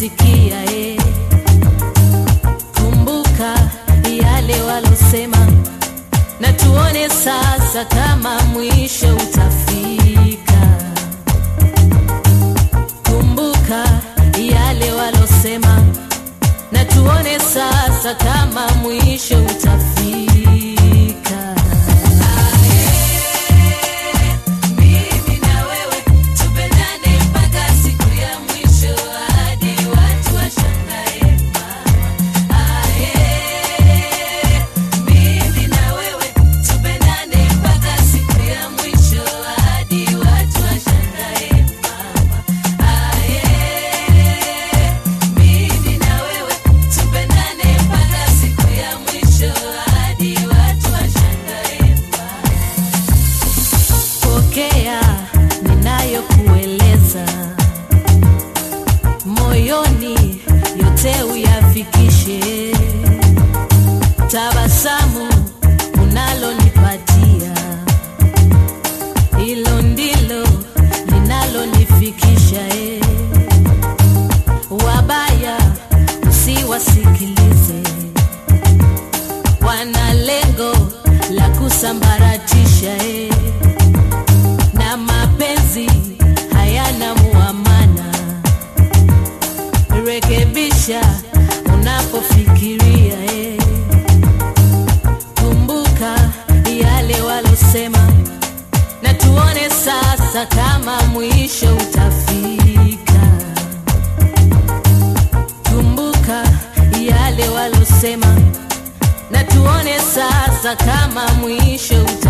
sikia eh. Kumbuka yale walosema, na tuone sasa kama mwisho utafika. Kumbuka yale walosema, na tuone sasa kama mwisho utafika. Mimi na wewe tupendane mpaka siku ya mwisho, hadi watu washangae mama. Ae, mimi na wewe tupendane mpaka siku ya mwisho, hadi watu washangae mama. Ae, mimi na wewe tupendane mpaka siku ya mwisho, hadi watu washangae mama. Pokea ninayokueleza moyoni, yote uyafikishe. Tabasamu unalonipatia, hilo ndilo linalonifikisha. eh. Wabaya usiwasikilize, wana lengo la kusambaratisha eh na mapenzi hayana muamana. Rekebisha unapofikiria eh. Kumbuka yale walosema, na tuone sasa kama mwisho utafika. Kumbuka yale walosema, na tuone sasa kama mwisho utafika.